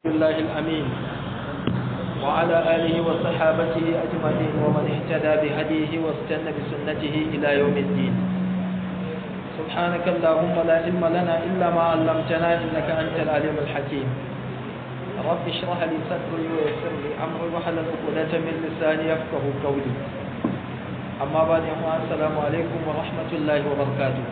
الله الأمين وعلى آله وصحابته أجمعين ومن اهتدى بهديه واستنى بسنته إلى يوم الدين سبحانك اللهم لا علم لنا إلا ما علمتنا إنك أنت العليم الحكيم رب اشرح لي صدري ويسر لي أمري واحلل عقدة من لساني يفقه قولي أما بعد السلام عليكم ورحمة الله وبركاته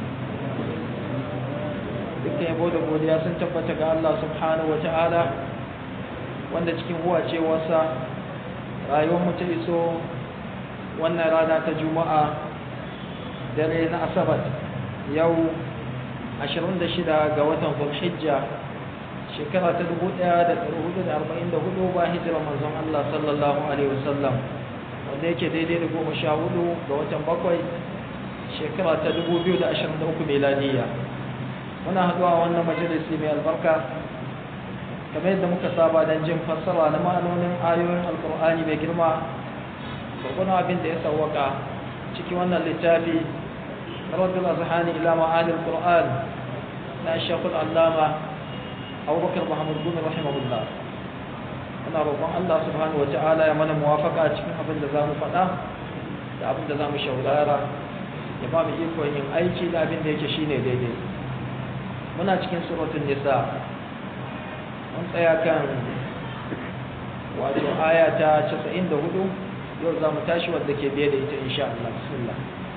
dukkan yabo da godiya sun tabbata ga Allah subhanahu wa ta'ala wanda cikin huwacewarsa rayuwar mu ta iso wannan rana ta juma'a dare na asabar yau 26 ga watan zulhijja shekara ta 1444 ba hijira manzon Allah sallallahu alaihi wasallam wanda yake daidai da goma sha hudu ga watan bakwai shekara ta 2023 miladiyya muna haɗuwa wannan majalisi mai albarka kamar yadda muka saba don jin fassara na ma'anonin ayoyin alkur'ani mai girma gurgunan abin da ya sauwaka ciki wannan littafi rabbul azhani ila ma'anil qur'an na shekul allama abubakar muhammad bin rahimahullah muna roƙon allah subhanahu wa ta'ala ya mana muwafaka cikin abin da za mu faɗa da abin da za mu shaurara ya ba mu ikon yin aiki da abin da yake shine daidai muna cikin suratun nisa mun tsaya kan wato aya ta 94 yau za mu tashi wadda ke biye da ita insha Allah bismillah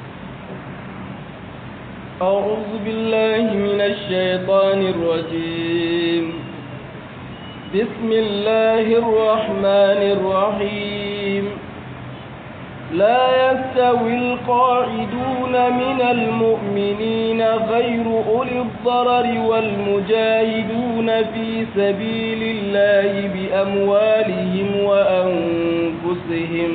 أعوذ بالله من الشيطان الرجيم بسم الله الرحمن الرحيم لا يستوي القاعدون من المؤمنين غير أولي الضرر والمجاهدون في سبيل الله بأموالهم وأنفسهم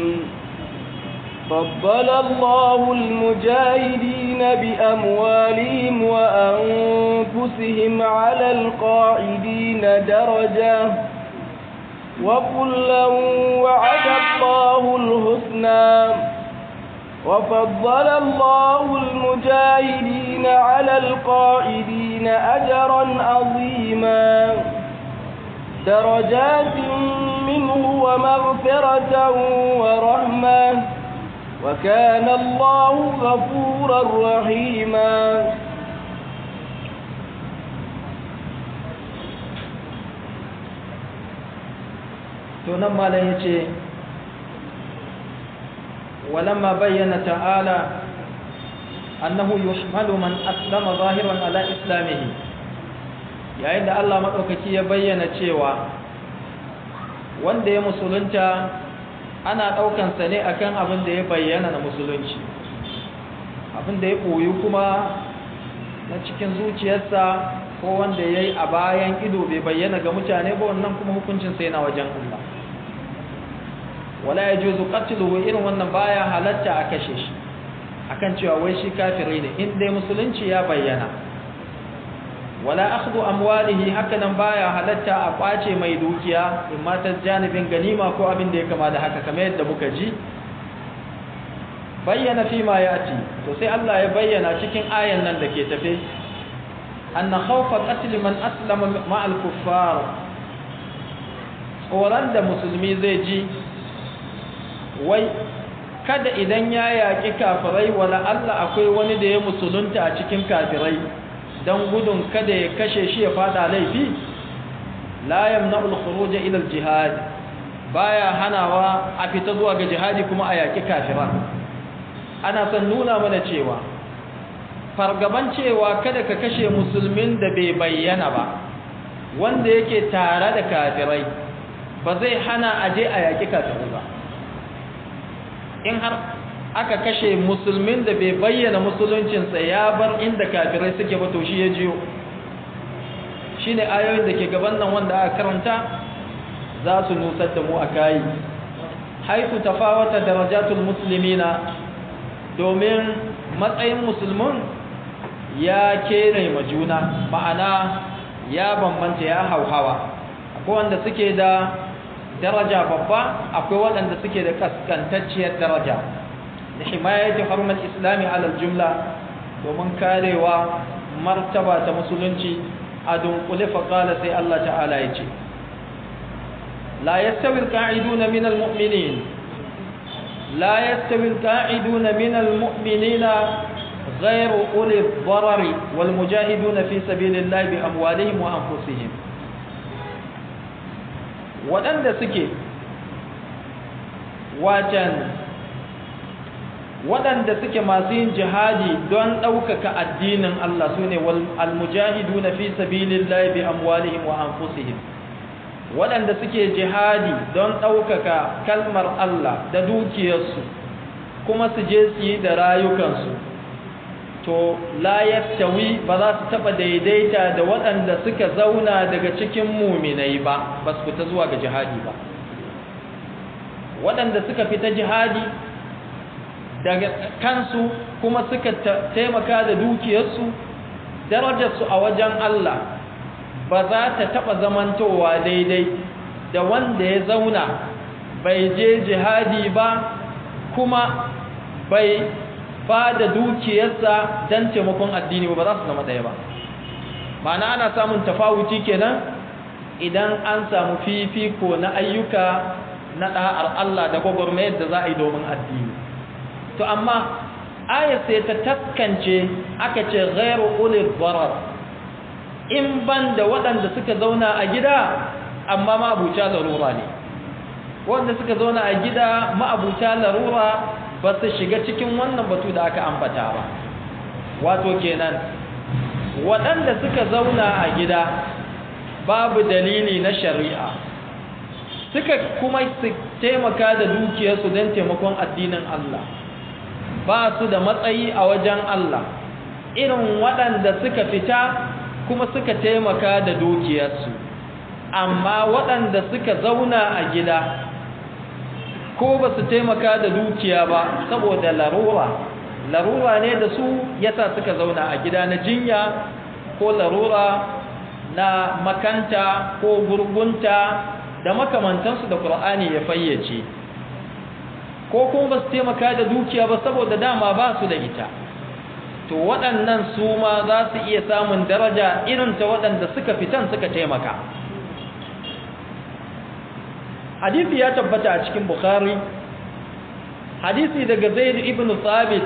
فضل الله المجاهدين بأموالهم وأنفسهم على القاعدين درجة وكلا وعد الله الحسنى وفضل الله المجاهدين على القائدين أجرا عظيما درجات منه ومغفرة ورحمة وكان الله غفورا رحيما to nan malam yace walamma bayyana ta'ala annahu yuhmalu man aslama zahiran ala islamihi yayin da Allah madaukaki ya bayyana cewa wanda ya musulunta ana daukan sa ne akan abin da ya bayyana na musulunci abin da ya koyi kuma na cikin zuciyarsa ko wanda yayi a bayan ido bai bayyana ga mutane ba wannan kuma hukuncin sa yana wajen Allah wala yajuzu qatluhu irin wannan baya halatta a kashe shi akan cewa wai shi kafiri ne in dai musulunci ya bayyana wala akhdhu amwalihi hakanan baya halatta a kwace mai dukiya in ma ta janibin ganima ko abin da ya kama da haka kamar yadda muka ji bayyana fi ma yati to sai Allah ya bayyana cikin ayan nan da ke tafe anna khawfa qatl man aslama ma'al kuffar tsoron da musulmi zai ji wai kada idan ya yaƙi kafirai wala Allah akwai wani da ya musulunta a cikin kafirai don gudun kada ya kashe shi ya fada laifi la yamna'ul khuruj ila al-jihad baya hanawa a fita zuwa ga jihadi kuma a yaƙi kafiran ana son nuna mana cewa fargaban cewa kada ka kashe musulmin da bai bayyana ba wanda yake tare da kafirai ba zai hana aje a yaƙi kafirai ba in har aka kashe musulmin da bai bayyana musuluncinsa ya bar inda kafirai suke ba to shi ya jiyo shi ne ayoyin da ke gaban nan wanda aka karanta za su nusar da mu a kayi haifu tafawata darajatul musulmina domin matsayin musulmin ya kere ma juna ma'ana ya bambanta ya hauhawa akwai wanda suke da daraja babba akwai waɗanda suke da kaskantacciyar daraja da himayati harumar islami alal jumla domin karewa martaba ta musulunci a dunkule faƙala sai Allah ta'ala ya ce la yastawi alqa'iduna min almu'minin la yastawi alqa'iduna min almu'minina غير أولي الضرر والمجاهدون في سبيل الله بأموالهم وأنفسهم waɗanda suke wacan waɗanda suke masu yin jihadi don ɗaukaka addinin Allah su ne almujahidu na fi sabilillahi bi amwalihim wa anfusihim waɗanda suke jihadi don ɗaukaka kalmar Allah da dukiyarsu kuma su je su yi da rayukansu to la yastawi ba za su taba daidaita da waɗanda suka zauna daga cikin muminai ba ba su fita zuwa ga jihadi ba waɗanda suka fita jihadi daga kansu kuma suka taimaka da dukiyarsu darajarsu a wajen Allah ba za ta taba zamantowa daidai da wanda ya zauna bai je jihadi ba kuma bai ba da dukiyarsa don taimakon addini ba za su zama ɗaya ba ma'ana ana samun tafawuci kenan idan an samu fifiko na ayyuka na ɗa'ar Allah da gwagwarmayar da za a yi domin addini to amma aya sai ta taskance aka ce ghairu ulil darar in ban da waɗanda suka zauna a gida amma ma'abuta larura ne wanda suka zauna a gida ma'abuta larura ba su shiga cikin wannan batu da aka ambata ba wato kenan waɗanda suka zauna a gida babu dalili na shari'a suka kuma su taimaka da dukiyarsu don taimakon addinin Allah ba su da matsayi a wajen Allah irin waɗanda suka fita kuma suka taimaka da dukiyarsu amma waɗanda suka zauna a gida ko ba su taimaka da dukiya ba saboda larura larura ne da su yasa suka zauna a gida na jinya ko larura na makanta ko gurgunta da makamantansu da Qur'ani ya fayyace ko kuma ba su taimaka da dukiya ba saboda dama ba su da ita to waɗannan su ma za su iya samun daraja irin ta waɗanda suka fitan suka taimaka hadisi ya tabbata a cikin bukhari hadisi daga zaid ibn thabit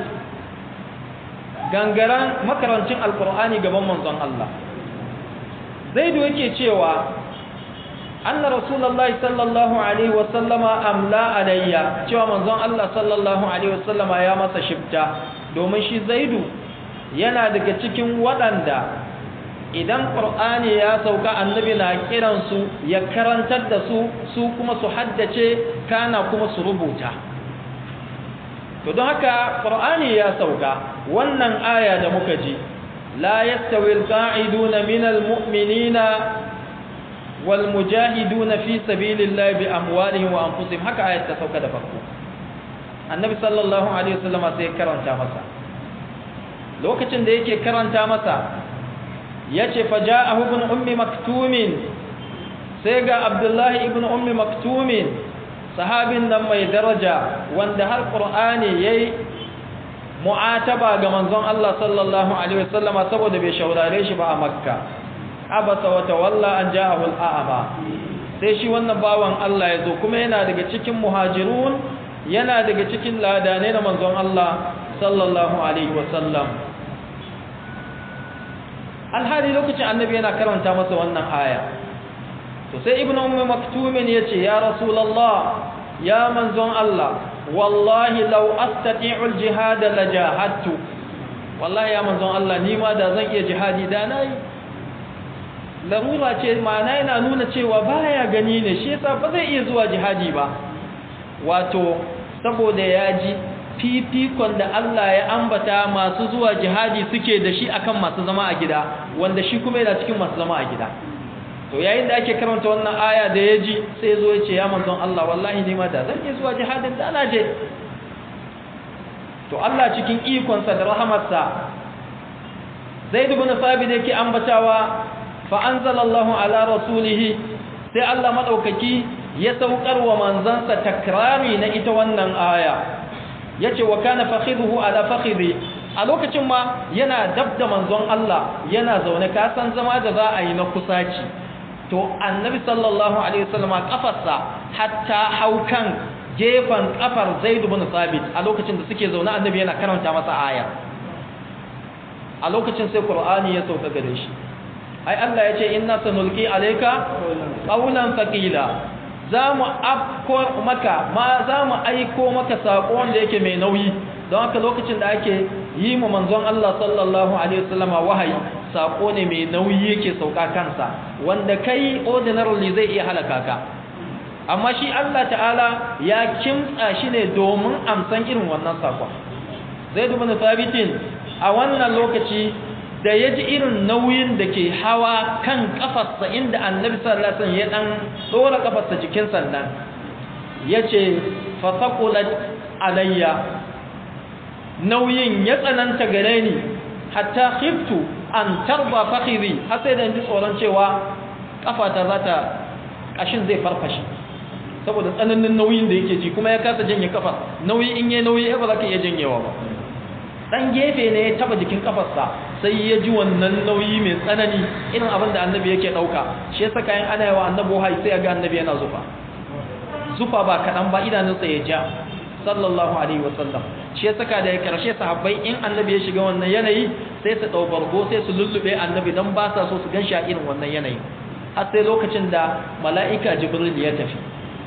gangaran makarancin alkur'ani gaban manzon Allah zaidu yake cewa anna rasulullahi sallallahu alaihi wasallama amla alayya cewa manzon Allah sallallahu alaihi wasallama ya masa shifta domin shi zaidu yana daga cikin waɗanda idan qur'ani ya sauka annabi na kiransu ya karantar da su su kuma su haddace kana kuma su rubuta to don haka qur'ani ya sauka wannan aya da muka ji la yastawi alqa'iduna minal mu'minina wal mujahiduna fi sabilillahi bi amwalihim wa anfusihim haka ayat ta sauka da farko annabi sallallahu alaihi wasallam sai karanta masa lokacin da yake karanta masa yace faja'ahu ibn ummi maktumin sai ga abdullahi ibn ummi maktumin sahabin nan mai daraja wanda har qur'ani yayi mu'ataba ga manzon Allah sallallahu alaihi wasallama saboda bai shaurare shi ba a makka abasa wa tawalla an ja'ahu al'ama sai shi wannan bawan Allah yazo kuma yana daga cikin muhajirun yana daga cikin ladane na manzon Allah sallallahu alaihi wasallam alhali lokacin annabi yana karanta masa wannan aya to sai ibnu ummi maktumin yace ya rasulullah ya manzon Allah wallahi law astati'u aljihad lajahadtu wallahi ya manzon Allah ni ma da zan iya jihadi da nayi larura ce ma'ana yana nuna cewa baya gani ne shi yasa ba zai iya zuwa jihadi ba wato saboda ya ji fifikon da Allah ya ambata masu zuwa jihadi suke da shi akan masu zama a gida wanda shi kuma yana cikin masu zama a gida to yayin da ake karanta wannan aya da ya ji sai zo ya ce ya manzon Allah wallahi ni ma da zan iya zuwa jihadin da ana je to Allah cikin ikonsa da rahamarsa Zaid ibn Thabit yake ambatawa fa anzalallahu ala rasulih sai Allah madaukaki ya saukar wa manzansa takrari na ita wannan aya yace wa kana fakhiduhu ala fakhidi a lokacin ma yana dabda manzon Allah yana zaune ka san zama da za a yi na kusaci to annabi sallallahu alaihi wasallam kafarsa hatta haukan gefen kafar zaid ibn sabit a lokacin da suke zaune annabi yana karanta masa aya a lokacin sai qur'ani ya sauka gare shi ai Allah ya ce inna sanulqi alayka qawlan thaqila zamu afko maka ma zamu aiko maka sako wanda yake mai nauyi don haka lokacin da ake yi mu manzon Allah sallallahu alaihi wasallama wahayi sako ne mai nauyi yake sauka kansa wanda kai ordinarily zai iya halaka ka amma shi Allah ta'ala ya kimtsa shi ne domin amsan irin wannan sakon zai duba na sabitin a wannan lokaci da ya ji irin nauyin da ke hawa kan kafarsa inda annabi sallallahu alaihi wasallam ya dan dora kafarsa cikin sannan yace fa thaqulat alayya nauyin ya tsananta gare ni hatta khiftu an tarba fakhiri har sai da ji tsoron cewa kafata za ta kashin zai farfashe saboda tsananin nauyin da yake ji kuma ya kasa janye kafa nauyi in yi nauyi ba za ka iya janyewa ba dan gefe ne ya taba jikin kafarsa sai ya ji wannan nauyi mai tsanani irin abin da annabi yake dauka shi yasa kayan ana yawa annabi wahayi sai ya ga annabi yana zufa zufa ba kaɗan ba idanunsa ya ja sallallahu alaihi wasallam shi yasa ka da ya karshe sahabbai in annabi ya shiga wannan yanayi sai su dau bargo sai su lullube annabi dan ba sa so su ganshi a irin wannan yanayi har sai lokacin da mala'ika jibril ya tafi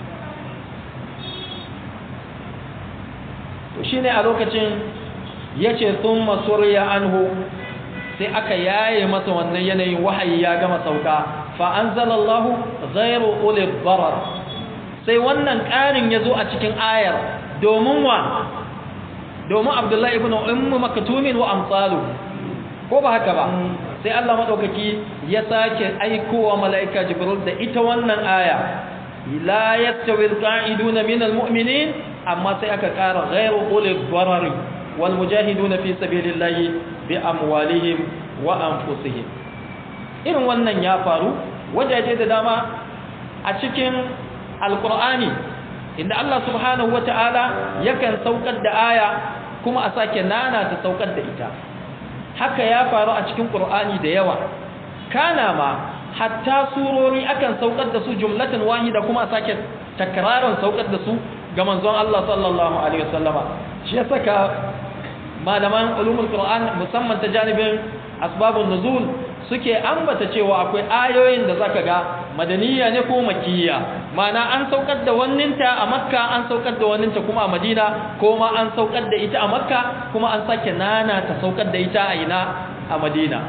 to shine a lokacin yace thumma surya anhu sai aka yaye masa wannan yanayin wahayi ya gama sauka fa anzalallahu ghayru ulil darar sai wannan ƙarin ya zo a cikin ayar domin wa domin abdullahi ibn ummu maktumin wa amsalu ko ba haka ba sai Allah madaukaki ya sake aikowa malaika jibril da ita wannan aya la yastawi alqa'iduna min almu'minin amma sai aka ƙara ghayru ulil darari wal mujahiduna fi sabilillahi bi amwalihim wa anfusihim irin wannan ya faru wajaje da dama a cikin alqur'ani inda Allah subhanahu wata'ala yakan saukar da aya kuma a sake nana ta saukar da ita haka ya faru a cikin qur'ani da yawa kana ma hatta surori akan saukar da su jumlatan wahida kuma a sake takrarin saukar da su ga manzon Allah sallallahu alaihi wasallama shi ya saka malaman ulumul qur'an musamman ta janibin asbabun nuzul suke ambata cewa akwai ayoyin da zaka ga madaniya ne ko makiyya mana an saukar da wanninta a makka an saukar da wanninta kuma a madina ko ma an saukar da ita a makka kuma an sake nana ta saukar da ita a ina a madina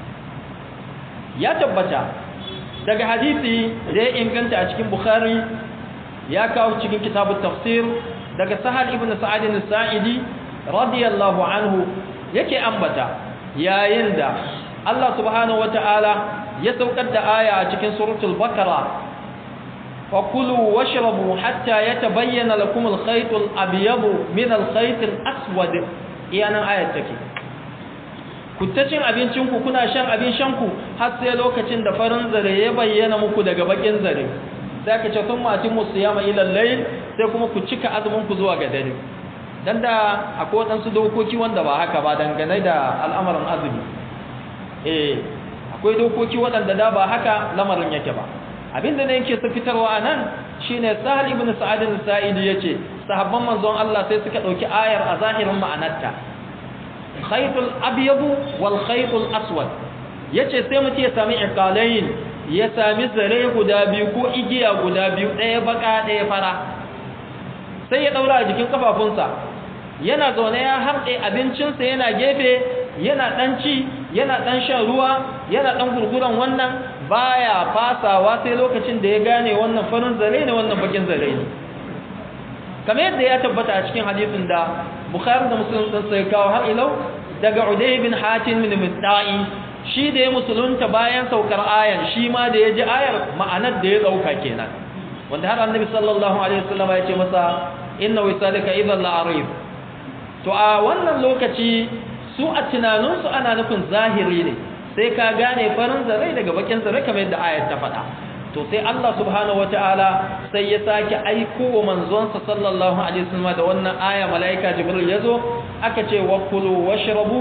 ya tabbata daga hadisi da ya inganta a cikin bukhari ya kawo cikin kitabut tafsir daga sahal ibn sa'id as-sa'idi radiyallahu anhu yake ambata yayin da Allah subhanahu wata'ala ya saukar da aya a cikin suratul bakara fa kulu washrabu hatta yatabayyana lakum al-khayt al-abyad min al-khayt al-aswad iyanan ayat take ku ta cin abincin ku kuna shan abin shan ku har sai lokacin da farin zare ya bayyana muku daga bakin zare sai ka ce sun mati musu yama ila layl sai kuma ku cika azumin ku zuwa ga dare dan da akwai wadansu dokoki wanda ba haka ba dangane da al'amarin azumi eh akwai dokoki waɗanda da ba haka lamarin yake ba abinda ne yake su fitarwa anan shine Sahal ibn Sa'id al-Sa'idi yace sahabban manzon Allah sai suka dauki ayar a zahirin ma'anarta khaytul abyad wal khaytul aswad yace sai mutum ya sami iqalain ya sami zare guda biyu ko igiya guda biyu ɗaya baka ɗaya fara sai ya daura a jikin kafafunsa yana zaune ya harɗe abincinsa yana gefe yana ɗan ci yana ɗan shan ruwa yana ɗan gurguran wannan baya fasawa sai lokacin da ya gane wannan farin zare ne wannan bakin zare ne kamar yadda ya tabbata a cikin hadisin da bukhari da muslim din sai kawo har ilau daga uday bin hatim bin mudda'i shi da ya musulunta bayan saukar ayan shi ma da ya ji ayar ma'anar da ya dauka kenan wanda har annabi sallallahu alaihi wasallam ya ce masa inna wisalika idhan la'arif to a wannan lokaci su a tunaninsu ana nufin zahiri ne sai ka gane farin zarai daga bakin zarai kamar yadda ayat ta faɗa to sai Allah subhanahu wataala sai ya sake aiko wa manzonsa sallallahu alaihi wasallam da wannan aya malaika jibril yazo aka ce wa kulu washrabu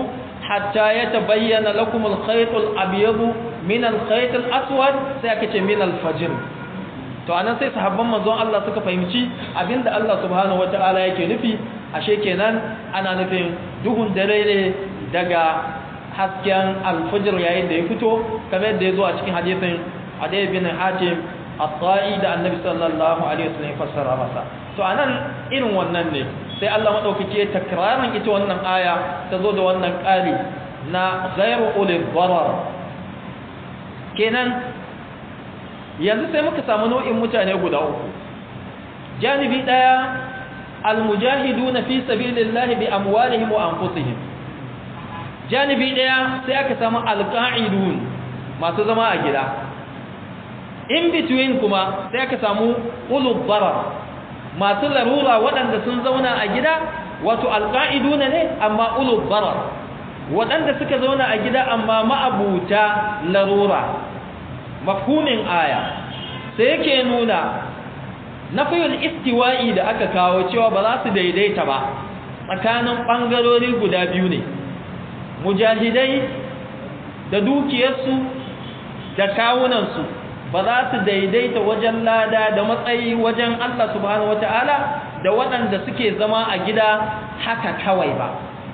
hatta yatabayyana lakum al-khayt al-abyad min al-khayt al-aswad sai aka ce min al-fajr to anan sai sahabban manzon Allah suka fahimci abinda Allah subhanahu wataala yake nufi ashe kenan ana nufin duhun dare ne daga hasken al-fajr yayin da ya fito kamar yadda ya zo a cikin hadisin Adai bin Hatim at-ta'i da Annabi sallallahu alaihi wasallam ya fassara masa to anan irin wannan ne sai Allah madaukake takrarin ita wannan aya ta zo da wannan ƙari na ghairu ulil darar kenan yanzu sai muka samu nau'in mutane guda uku janibi daya almujahiduna fi sabilillahi bi amwalihim wa anfusihim janibi daya sai aka samu alqa'idun masu zama a gida in between kuma sai aka samu ulul darar masu larura waɗanda sun zauna a gida wato alqa'iduna ne amma ulul darar waɗanda suka zauna a gida amma ma'abuta larura mafhumin aya sai yake nuna nafiyul istiwa'i da aka kawo cewa ba za su daidaita ba tsakanin ɓangarori guda biyu ne mujahidai da dukiyarsu da kawunansu ba za su daidaita wajen lada da matsayi wajen Allah subhanahu wata'ala da waɗanda suke zama a gida haka kawai ba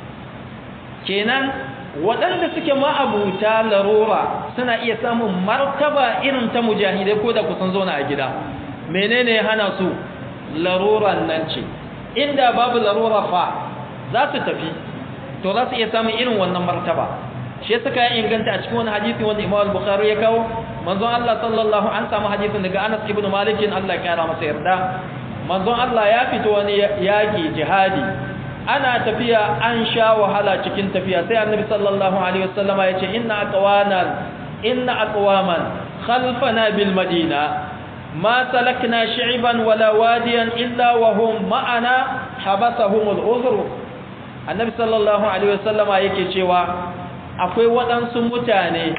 kenan waɗanda suke ma'abuta larura suna iya samun martaba irin ta mujahidai ko da kusan zauna a gida menene hana su laruran nan ce inda babu larura fa za su tafi to za su iya samun irin wannan martaba shi suka ya inganta a cikin wani hadisi wanda Imam Bukhari ya kawo manzon Allah sallallahu an samu hadisin daga Anas ibn Malik Allah ya kara masa yarda manzon Allah ya fito wani yaki jihadi ana tafiya an sha wahala cikin tafiya sai annabi sallallahu alaihi wasallam ya ce inna aqwanan inna aqwaman khalfana bil madina ma salakna shi'ban wala wadiyan illa wa hum ma'ana habasahum al uzr annabi sallallahu alaihi wasallam yake cewa akwai waɗansu mutane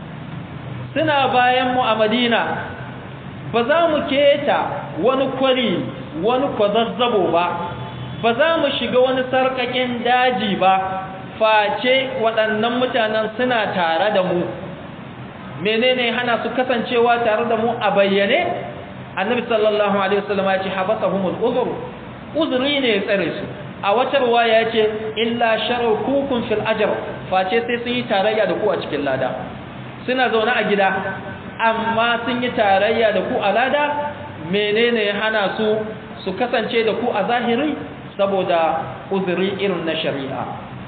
suna bayan mu a madina ba za mu keta wani kwari wani kwazazzabo ba ba za mu shiga wani sarƙaƙin daji ba face waɗannan mutanen suna tare da mu menene hana su kasancewa tare da mu a bayyane annabi sallallahu alaihi wasallam ya ce habasahumul uzur uzuri ne ya tsare su a wata ruwaya ya ce illa sharukukum fil ajr face sai sun yi tarayya da ku a cikin lada suna zaune a gida amma sun yi tarayya da ku a lada menene ya hana su su kasance da ku a zahiri saboda uzuri irin na shari'a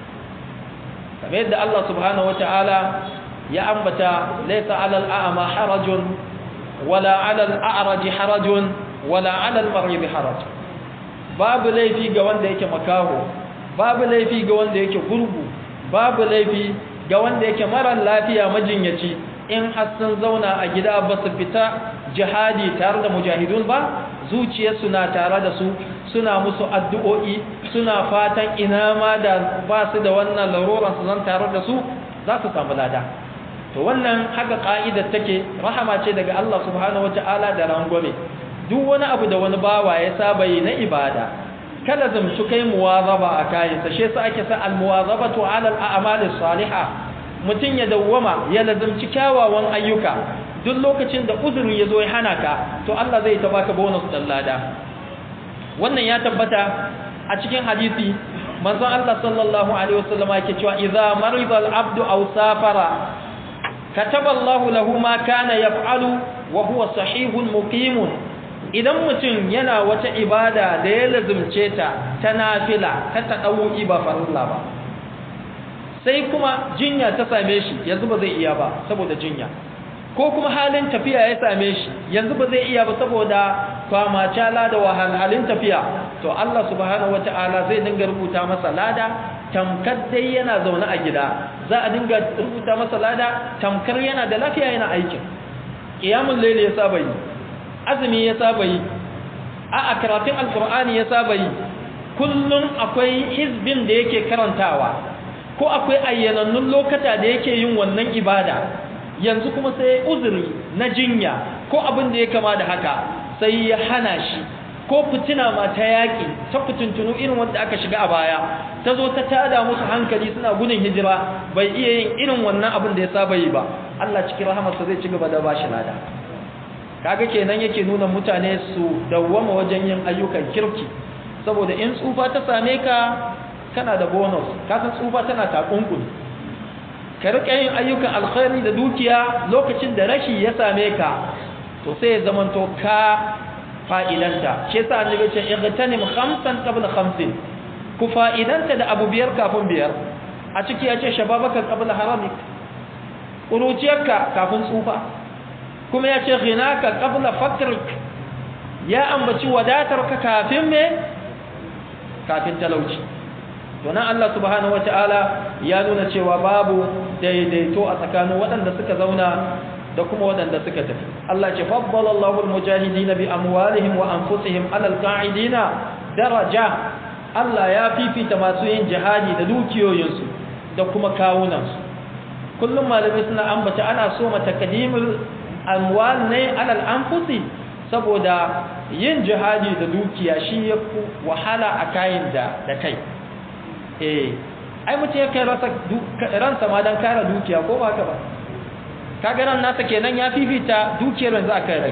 kamar yadda Allah subhanahu wata'ala ya ambata laysa 'alal a'ma harajun wala 'alal a'raj harajun wala 'alal marid haraj babu laifi ga wanda yake makaho babu laifi ga wanda yake gurgu babu laifi ga wanda yake mara lafiya majinyaci in har sun zauna a gida ba su fita jihadi tare da mujahidun ba zuciyarsu na tare da su suna musu addu'o'i suna fatan ina ma da ba su da wannan laruran su zan tare da su za su samu lada to wannan haka ka'idar take rahama ce daga Allah subhanahu wata'ala da rangwame duk wani abu da wani bawa ya saba yi na ibada kada zamtu kai muwazaba a kayansa shi yasa ake sa almuwazabatu ala al-a'mal as-salihah mutun ya dawwama ya lazumci kyawawan ayyuka duk lokacin da uzuri ya zo ya hana ka to Allah zai ta baka bonus dan lada wannan ya tabbata a cikin hadisi manzon Allah sallallahu alaihi wasallam yake cewa idza marida al-abdu aw safara kataba Allah lahu ma kana yaf'alu wa huwa sahihun muqimun idan mutum yana wata ibada da ya lazumce ta ta nafila ta tadawi ba farilla ba sai kuma jinya ta same shi yanzu ba zai iya ba saboda jinya ko kuma halin tafiya ya same shi yanzu ba zai iya ba saboda kwamacala da wahalhalin tafiya to Allah subhanahu wata'ala zai dinga rubuta masa lada tamkar dai yana zaune a gida za a dinga rubuta masa lada tamkar yana da lafiya yana aikin qiyamul layl ya saba yi azumi ya saba yi a karatun alqur'ani ya saba yi kullum akwai hizbin da yake karantawa ko akwai ayyanannun lokata da yake yin wannan ibada yanzu kuma sai uzuri na jinya ko abin da ya kama da haka sai ya hana shi ko fitina ma ta yaƙi ta fitintunu irin wanda aka shiga a baya ta zo ta tada musu hankali suna gudun hijira bai iya yin irin wannan abin da ya saba yi ba Allah cikin rahamarsa zai ci gaba da bashi lada kaga kenan yake nuna mutane su dawwama wajen yin ayyukan kirki saboda in tsufa ta same ka kana da bonus ka san tsufa tana takunkuni ka rika yin ayyukan alkhairi da dukiya lokacin da rashi ya same ka to sai ya zamanto ka fa'idanta shi yasa annabi ce igtanim khamsan qabla khamsin ku fa'idanta da abu biyar kafin biyar a ciki ya ce shababaka qabla haramik kuruciyarka kafin tsufa kuma ya ce ghinaka qabla fakrik ya ambaci wadatarka kafin me kafin talauci to nan Allah subhanahu wataala ya nuna cewa babu daidaito a tsakanin waɗanda suka zauna da kuma waɗanda suka tafi Allah ce faddala Allahu al-mujahidin bi amwalihim wa anfusihim ala al-qa'idina daraja Allah ya fifita masu yin jihadi da dukiyoyinsu da kuma kawunansu kullum malamai suna ambata ana so matakadimul amwal ne ala al-anfusi saboda yin jihadi da dukiya shi ya wahala a kayan da da kai eh ai mutum ya kai ransa ma don kare dukiya ko ba ka ba kaga ran nasa kenan ya fifita dukiyar yanzu a kai rai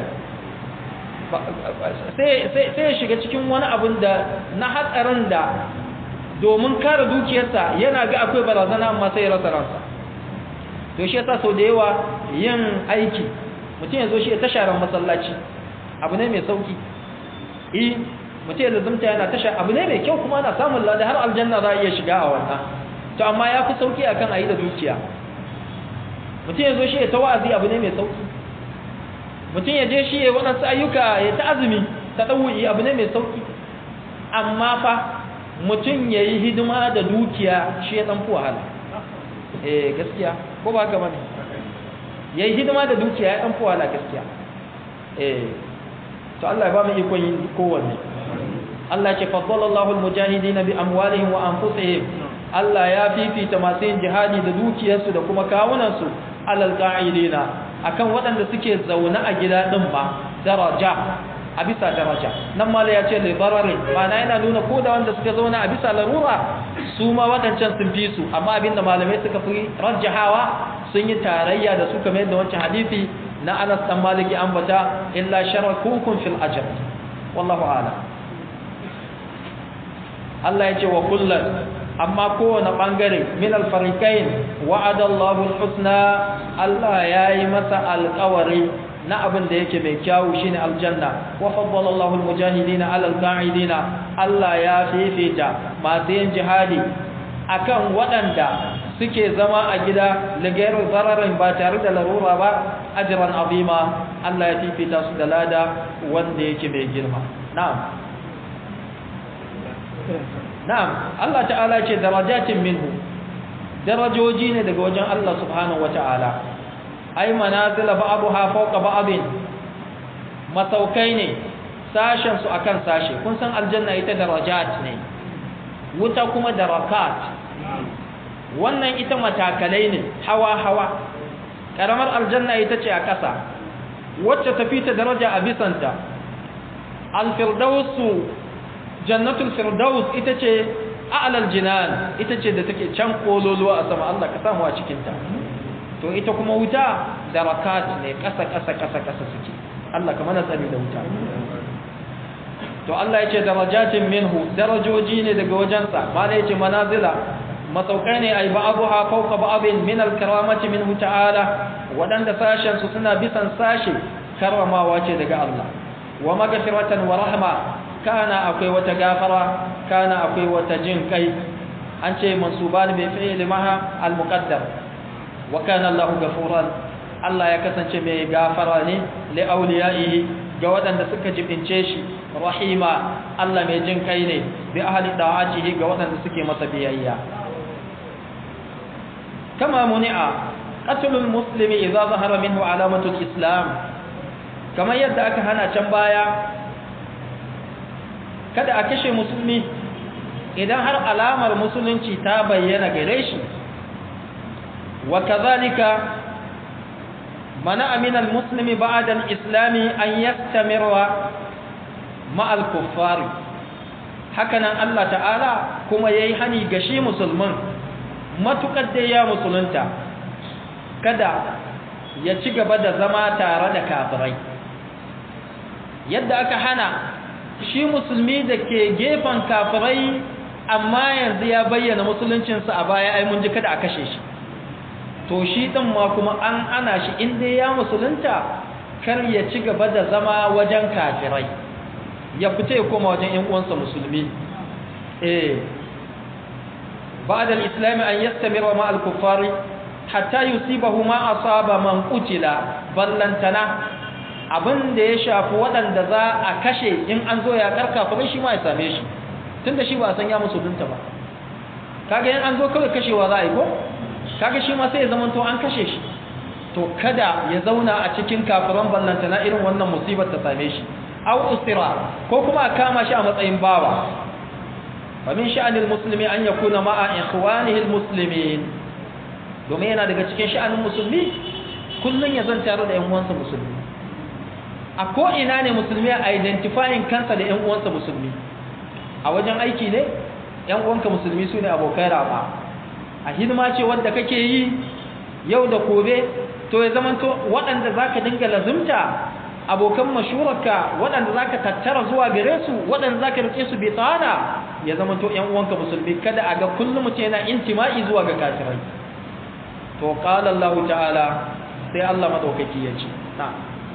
sai ya shiga cikin wani abin da na hatsarin da domin kare dukiyarsa yana ga akwai barazana amma sai ya rasa ransa to shi yasa sau da yawa yin aiki mutum ya zo shi ya tasharar masallaci abu ne mai sauki eh mutum ya lazumta yana tasha abu ne mai kyau kuma ana samun lada har aljanna za a iya shiga a wannan to amma ya fi sauki akan a yi da dukiya mutum ya zo shi ya ta wa'azi abu ne mai sauki mutum ya je shi ya waɗansu ayyuka ya ta azumi ta ɗauyi abu ne mai sauki amma fa mutum ya yi hidima da dukiya shi ya ɗan fi wahala eh gaskiya ko ba haka bane ya yi hidima da dukiya ya ɗan fi wahala gaskiya eh to Allah ya ba mu ikon yin kowanne Allah ce faddalallahu almujahidina bi amwalihim wa anfusihim Allah ya fifita masu yin jihadi da dukiyarsu da kuma kawunansu alal qa'idina akan waɗanda suke zaune a gida din ba daraja a bisa daraja nan mala ya ce libarare ma'ana yana nuna ko da wanda suka zauna a bisa larura su ma waɗancan sun fi su amma abinda malamai suka fi rajjahawa sun yi tarayya da su kamar yadda wancan hadisi na Anas dan Maliki ambata illa sharakukum fil ajr wallahu a'lam Allah ya ce wa kullum amma kowane ɓangare min alfarikain wa'ada Allahu husna Allah ya yi masa alƙawari na abin da yake mai kyawu shine aljanna wa faddala Allahu almujahidina ala alqa'idina Allah ya fifita masu yin jihadi akan waɗanda suke zama a gida ligairu zararin ba tare da larura ba ajran azima Allah ya fifita su da lada wanda yake mai girma na'am na'am Allah ta'ala ce darajatin minhu darajoji ne daga wajen Allah subhanahu wata'ala ai manazila ba'daha fawqa ba'din masaukai ne sashen su akan sashe kun san aljanna ita darajat ne wuta kuma darakat wannan ita matakalai ne hawa hawa karamar aljanna ita ce a ƙasa wacce tafi ta daraja a bisanta alfirdausu jannatul firdaus ita ce a'lal jinan ita ce da take can kololuwa a sama Allah ka samu a cikin ta to ita kuma wuta darakat ne kasa kasa kasa kasa suke Allah ka mana tsari da wuta to Allah ya ce darajatin minhu darajoji ne daga wajensa ma ne yace manazila masaukai ne ai ba'abuha fawqa ba'abin min al-karamati minhu ta'ala wadanda sashen su suna bisan sashe karramawa ce daga Allah wa magfiratan wa rahma kana akwai wata gafara kana akwai wata jin kai an ce mansuban bi fi'li maha al-muqaddar wa kana Allahu ghafuran Allah ya kasance mai gafara ne li awliyaihi ga waɗanda suka jibince shi rahima Allah mai jin kai ne bi ahli da'atihi ga waɗanda suke masa biyayya kama muni'a qatlul muslimi idza zahara minhu alamatul islam kamar yadda aka hana can baya kada a kashe musulmi idan har alamar musulunci ta bayyana gare shi wa kazalika mana aminal muslimi ba'da al-islami an yastamirra ma'al kuffari hakanan Allah ta'ala kuma yayi hani ga shi musulmin matukar da ya musulunta kada ya ci gaba da zama tare da kafirai yadda aka hana shi musulmi da ke gefen kafirai amma yanzu ya bayyana musuluncinsa a baya ai mun ji kada a kashe shi to shi din ma kuma an ana shi inda ya musulunta kar ya ci gaba da zama wajen kafirai ya fita ya koma wajen ƴan uwansa musulmi eh ba'da al-islam an yastamira ma al-kuffari hatta yusibahu ma asaba man qutila ballantana abin da ya shafi waɗanda za a kashe in an zo ya karka kuma shi ma ya same shi tunda shi ba san ya musulunta ba kaga in an zo kawai kashewa za a yi ko kaga shi ma sai ya zama to an kashe shi to kada ya zauna a cikin kafiran ballantana irin wannan musibar ta same shi aw usira ko kuma a kama shi a matsayin bawa fa min sha'anil muslimi an yakuna ma'a ikhwanihi almuslimin domin yana daga cikin sha'anin musulmi kullun ya zan tare da ƴan uwansa musulmi a ko ina ne musulmi a identifying kansa da ƴan uwansa musulmi a wajen aiki ne ƴan uwanka musulmi su ne abokai raba a hidima ce wanda kake yi yau da gobe to ya zamanto waɗanda zaka dinga lazumta abokan mashurarka waɗanda za ka tattara zuwa gare su waɗanda za ka rike su bai tsada ya zama to ‘yan uwanka musulmi kada a ga kullum mutum yana intima'i zuwa ga kafirai to ƙala Allah ta'ala sai Allah maɗaukaki ya ce na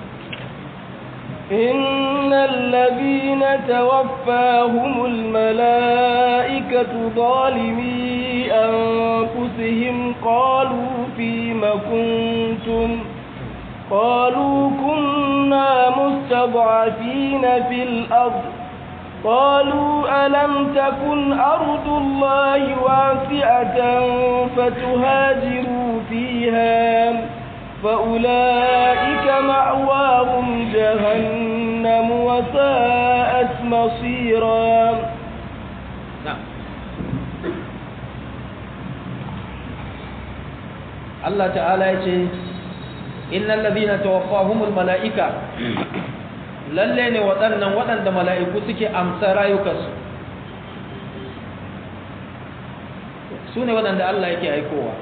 إن الذين توفاهم الملائكة ظالمي أنفسهم قالوا فيم كنتم قالوا كنا مستضعفين في الأرض قالوا ألم تكن أرض الله واسعة فتهاجروا فيها فأولئك مأواهم جهنم وساءت مصيرا نعم الله تعالى يقول innal ladina tawaffahumul malaika lalle ne waɗannan waɗanda mala'iku suke amsa rayukansu su ne waɗanda Allah yake aikowa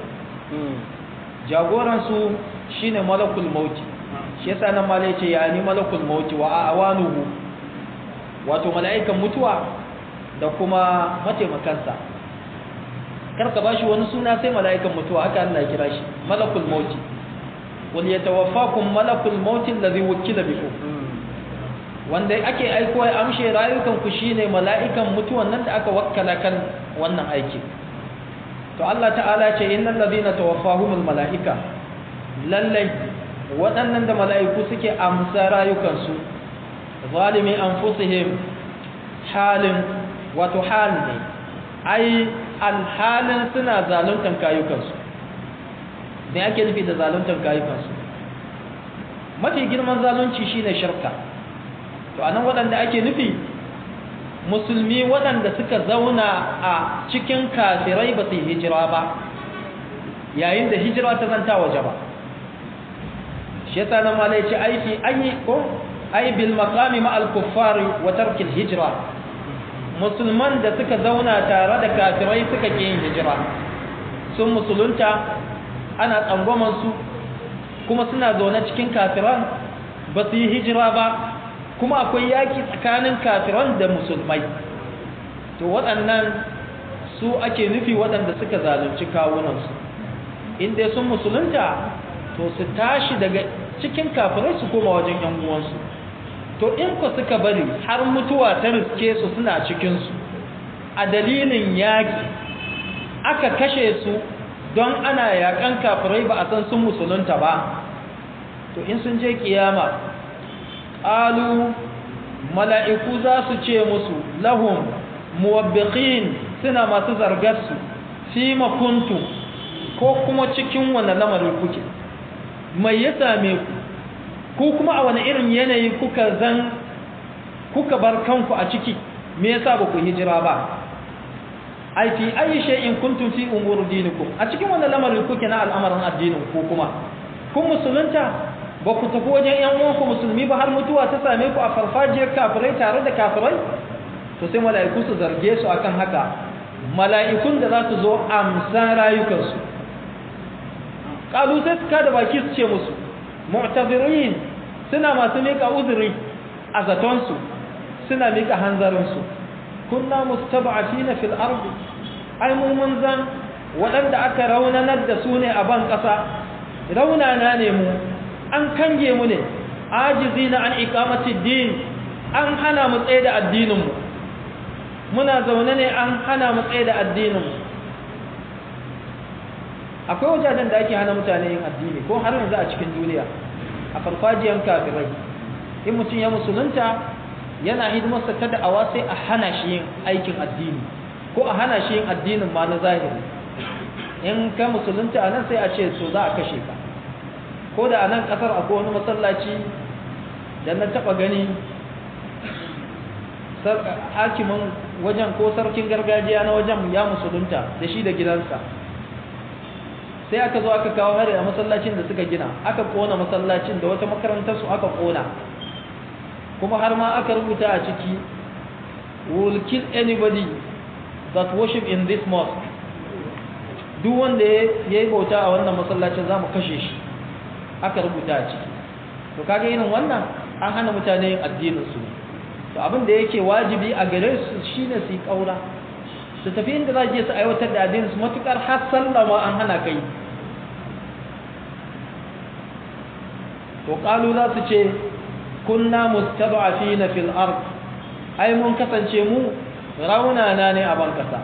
jagoransu shine malakul mauti shi yasa nan malai ce ya ni malakul mauti wa awanuhu wato mala'ikan mutuwa da kuma mataimakansa karka bashi wani suna sai mala'ikan mutuwa haka Allah ya kira shi malakul mauti wal yatawaffakum malakul maut alladhi wukila bikum wanda ake aiko ya amshe rayukan ku shine mala'ikan mutuwan nan da aka wakkala kan wannan aiki to Allah ta'ala ce innal ladina tawaffahumul mala'ika lallai waɗannan da mala'iku suke amsa rayukansu zalimi anfusihim halin wato hal ne ai alhalin suna zaluntan kayukansu me ake nufi da zaluntar kayukansu mafi girman zalunci shine shirka to anan waɗanda ake nufi musulmi waɗanda suka zauna a cikin kafirai ba su yi hijira ba yayin da hijira ta zanta waje ba shi yasa nan malai ce aiki ayi ko ai bil maqami ma al kuffari wa tark al hijra musulman da suka zauna tare da kafirai suka ƙi yin hijira sun musulunta ana tsangwamansu kuma suna zaune cikin kafiran ba su yi hijira ba kuma akwai yaki tsakanin kafiran da musulmai to waɗannan su ake nufi waɗanda suka zalunci kawunansu inda sun musulunta to su tashi daga cikin kafirai su koma wajen yan uwansu to in ku suka bari har mutuwa ta riske su suna cikinsu a dalilin yaƙi aka kashe su don ana yaƙan kafirai ba a san sun musulunta ba to in sun je kiyama ƙalu mala'iku za su ce musu lahum muwabbiqin suna masu zargarsu fi makuntu ko kuma cikin wani lamarin kuke mai ya same ku ko kuma a wani irin yanayi kuka zan kuka bar kanku a ciki me yasa ba ku hijira ba ai fi ayi shay'in kuntum fi umur dinikum a cikin wannan lamarin kuke na al'amarin addinin ku kuma kun musulunta ba ku tafi wajen ‘yan uwanku musulmi ba har mutuwa ta same ku a farfajiyar kafirai tare da kafirai to sai mala'iku su zarge su akan haka mala'ikun da za su zo amsa rayukansu ƙalu sai su kada baki su ce musu mu'tazirin suna masu miƙa uzuri a zatonsu suna miƙa hanzarinsu kunna mustaba'afina fil ardi ai mu mun zan waɗanda aka raunanar da su ne a ban ƙasa raunana ne mu an kange mu ne ajizi na an ikamati din an hana mu tsaye da addininmu muna zaune ne an hana mu tsaye da addininmu akwai wajajen da ake hana mutane yin addini ko har yanzu a cikin duniya a farfajiyar kafirai in mutum ya musulunta yana hidimarsa ta da'awa sai a hana shi yin aikin addini ko a hana shi yin addinin ma na zahiri in ka musulunta a nan sai a ce so za a kashe ka ko da a nan kasar akwai wani masallaci da na taba gani hakimin wajen ko sarkin gargajiya na wajen ya musulunta da shi da gidansa sai aka zo aka kawo hari a masallacin da suka gina aka kona masallacin da wata makarantar su aka kona kuma har ma aka rubuta a ciki will kill anybody that worship in this mosque duk wanda ya yi bauta a wannan masallacin za mu kashe shi aka rubuta a ciki to kaga irin wannan an hana mutane yin addinin su to abin da yake wajibi a gare su shine su yi kaura su tafi inda za je su aiwatar da addinin su matukar har sallama an hana kai to qalu za su ce kunna mustad'afina fil ard ai mun kasance mu raunana ne a ban kasa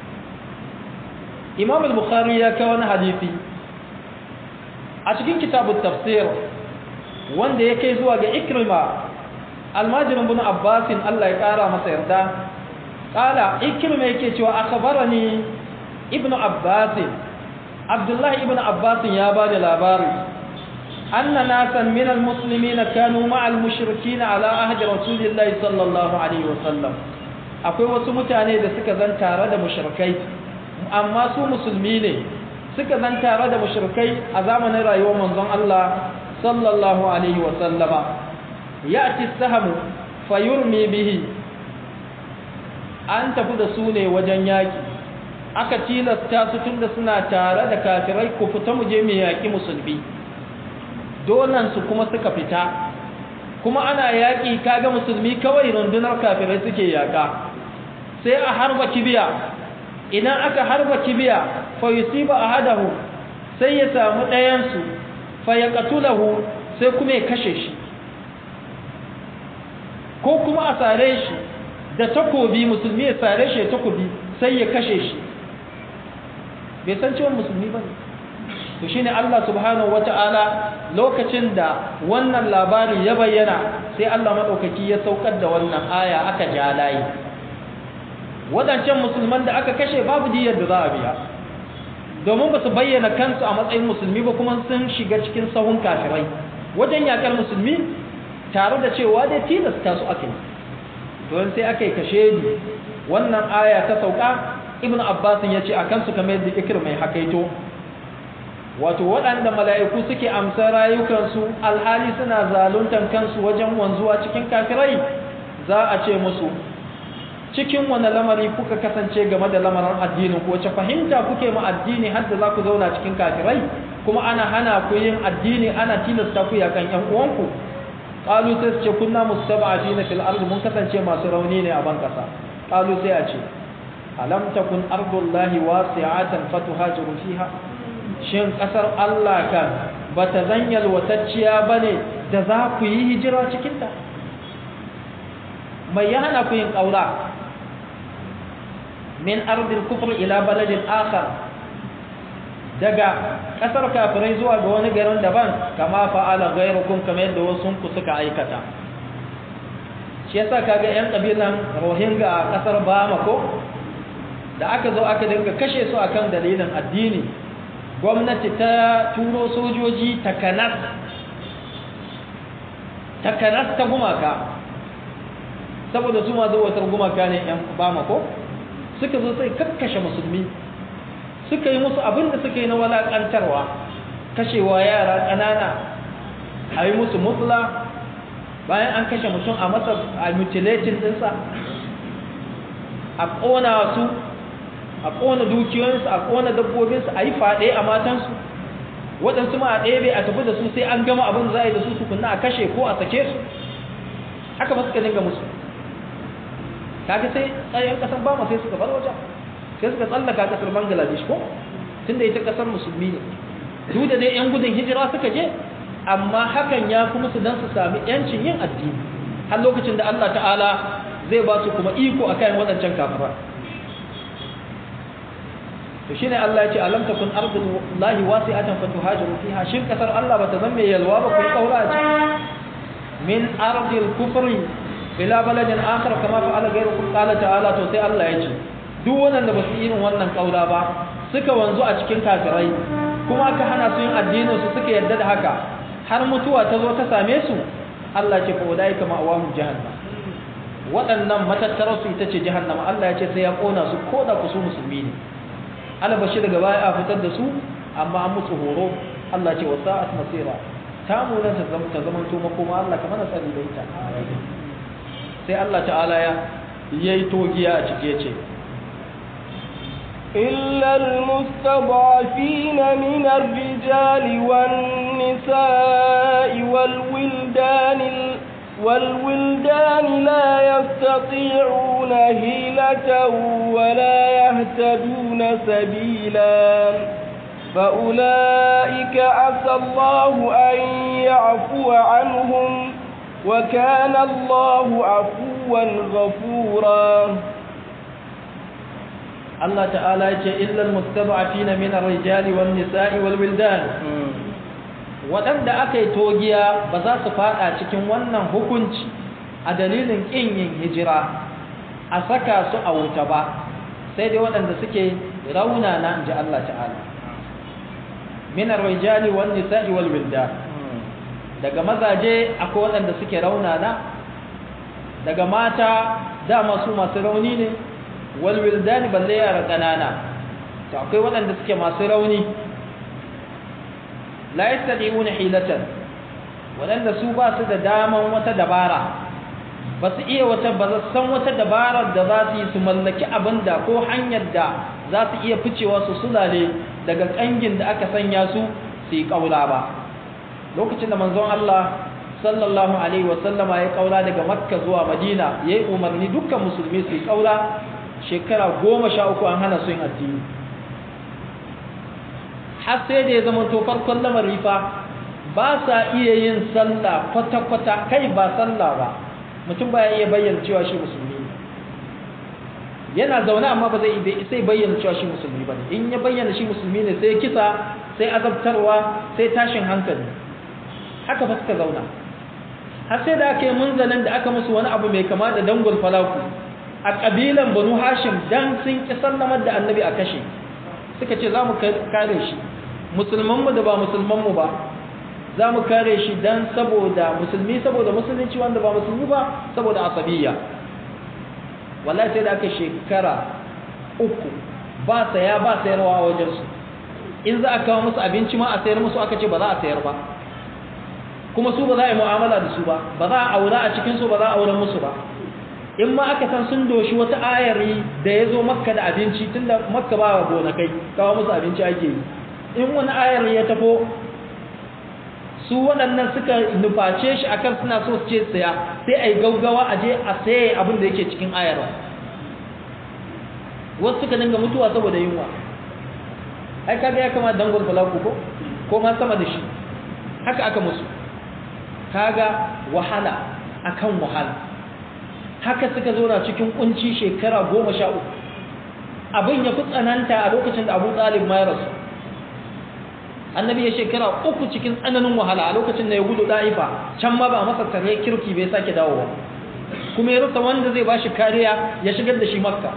imam al-bukhari ya kawo wani hadisi a cikin kitabut tafsir wanda ya kai zuwa ga ikrima almajirin bin abbasin Allah ya kara masa yarda kala ikrima yake cewa akhbarani ibnu abbasin abdullahi ibnu abbasin ya bani labari anna nasan min almuslimin kanu ma'a almushrikin ala ahdi rasulillahi sallallahu alaihi wasallam akwai wasu mutane da suka zan tare da mushrikai amma su musulmi ne suka zan tare da mushrikai a zamanin rayuwar manzon Allah sallallahu alaihi wa sallama ya'ti sahamu fayurmi bihi an tafi da su ne wajen yaki aka tilasta su tunda suna tare da kafirai ku fita mu je mu yaki musulmi donan su kuma suka fita kuma ana yaki kaga musulmi kawai rundunar kafirai suke yaka sai a harba kibiya idan aka harba kibiya fa yusiba ahadahu sai ya samu ɗayan su fa yaqtulahu sai kuma ya kashe shi ko kuma a sare shi da takobi musulmi ya sare shi da takobi sai ya kashe shi bai san cewa musulmi bane to shine Allah subhanahu wata'ala lokacin da wannan labari ya bayyana sai Allah madaukaki ya saukar da wannan aya aka ja layi wadancan musulman da aka kashe babu diyar da za a biya domin ba su bayyana kansu a matsayin musulmi ba kuma sun shiga cikin sahun kafirai wajen yakar musulmi tare da cewa dai tilasta su aka yi don sai aka yi kashe ni wannan aya ta sauka ibn abbas ya ce a kansu kamar yadda ikir mai hakaito wato waɗanda mala'iku suke amsa rayukansu alhali suna zaluntan kansu wajen wanzuwa cikin kafirai za a ce musu cikin wani lamari kuka kasance game da lamarin addinin ku wace fahimta kuke ma addini har da za ku zauna cikin kafirai kuma ana hana ku yin addini ana tilasta ku yakan ƴan uwanku qalu sai su ce kunna mustaba'ina fil ardi mun kasance masu rauni ne a ban kasa qalu sai a ce alam takun ardullahi wasi'atan fatuhajiru fiha shin kasar Allah kan bata zanyal watacciya bane da za ku yi hijira cikin ta mai ya hana ku yin ƙaura min ardil kufr ila baladin akhar daga ƙasar kafirai zuwa ga wani garin daban kama fa'ala ghayrukum kamar yadda wasu ku suka aikata shi yasa kaga yan kabilan Rohingya a ƙasar Bamako da aka zo aka dinga kashe su akan dalilin addini gwamnati ta turo sojoji takanas takanas ta gumaka saboda su ma zuwatar gumaka ne yan bama ko suka zo sai kakkashe musulmi suka yi musu abin da suka yi na walakantarwa kashewa yara ƙanana a yi musu mutla bayan an kashe mutum a masa a mutilating ɗinsa a ƙona su a ƙona dukiyoyinsu a ƙona dabbobinsu a yi faɗe a matansu waɗansu ma a ɗebe a tafi da su sai an gama abin da za a yi da su tukunna a kashe ko a sake su haka ba suka dinga musu kaga sai tsayen ƙasar bama sai suka bar wajen sai suka tsallaka ƙasar bangladesh ko tunda ita ƙasar musulmi ne duk da dai 'yan gudun hijira suka je amma hakan ya fi musu don su sami 'yancin yin addini har lokacin da Allah ta'ala zai ba su kuma iko a kayan waɗancan kafira to shine Allah ya ce alam takun ardullahi wasi'atan fatuhajiru fiha shin kasar Allah bata zan mai yalwa ba kun kaura ce min ardil kufri ila baladin akhar kama fa'ala ghayrukum qala ta'ala to sai Allah ya ce duk wanda ba su irin wannan kaura ba suka wanzu a cikin kafirai kuma aka hana su yin addinin su suka yarda da haka har mutuwa ta zo ta same su Allah ce fa wadai kama awamu jahannam waɗannan matattarar su ita ce jahannama Allah ya ce sai ya kona su ko da ku su musulmi ne albashi daga baya a fitar da su amma an musu horo Allah ce wasa'at masira ta munan ta zama ta zama to makoma Allah kamar na tsari da ita sai Allah ta'ala ya yayi togiya a cike ce إلا المستضعفين من الرجال والنساء والولدان والولدان لا يستطيعون هيلة ولا يهتدون سبيلا فأولئك عسى الله أن يعفو عنهم وكان الله عفوا غفورا الله تعالى إلا المستضعفين من الرجال والنساء والولدان waɗanda aka yi togiya ba za su faɗa cikin wannan hukunci a dalilin ƙin yin hijira a saka su a wuta ba sai dai waɗanda suke raunana in ji Allah ta'ala minar rijali wal nisa'i wal wildan daga mazaje akwai waɗanda suke raunana daga mata dama su masu rauni ne wal wildan balle yara ƙanana to akwai waɗanda suke masu rauni la yastadi'una hilatan wadanda su ba su da daman wata dabara ba su iya wata ba san wata dabarar da za su yi su mallaki abinda ko hanyar da za su iya ficewa su sulale daga kangin da aka sanya su su yi kaula ba lokacin da manzon Allah sallallahu alaihi wa sallama ya kaula daga makka zuwa madina yayi umarni dukkan musulmi su yi kaula shekara goma sha uku an hana su yin addini har sai da ya zama to farkon lamari fa ba sa iya yin sallah kwata-kwata kai ba sallah ba mutum ba ya iya bayyana cewa shi musulmi yana zaune amma ba zai sai bayyana cewa shi musulmi ba in ya bayyana shi musulmi ne sai kisa sai azabtarwa sai tashin hankali haka fa suka zauna har sai da aka yi munzalin da aka musu wani abu mai kama da dangul falaku a ƙabilan banu hashim dan sun ƙi sallamar da annabi a kashe suka ce za mu kare shi musulmanmu da ba musulmanmu ba za mu kare shi don saboda musulmi saboda musulunci wanda ba musulmi ba saboda asabiyya wallahi sai da aka shekara uku ba saya ba sayarwa a wajensu in za a kawo musu abinci ma a sayar musu aka ce ba za a sayar ba kuma su ba za a yi mu'amala da su ba ba za a aura a cikinsu ba za a auren musu ba in ma aka san sun doshi wata ayari da ya zo makka da abinci tun da makka ba wa gonakai kawo musu abinci ake yi in wani ayari ya tafo su waɗannan suka nuface shi akan suna so su ce saya sai a yi gaugawa a je a saye abin da yake cikin ayar wasu suka dinga mutuwa saboda yunwa ai kaga ya kama dangon falaku ko ko ma sama da shi haka aka musu kaga wahala akan wahala haka suka zauna cikin kunci shekara goma sha uku abin ya fi tsananta a lokacin da abu talib ma ya rasu annabi ya shekara uku cikin tsananin wahala a lokacin da ya gudu da'ifa can ma ba masa tare kirki bai sake dawowa kuma ya rasa wanda zai bashi kariya ya shigar da shi makka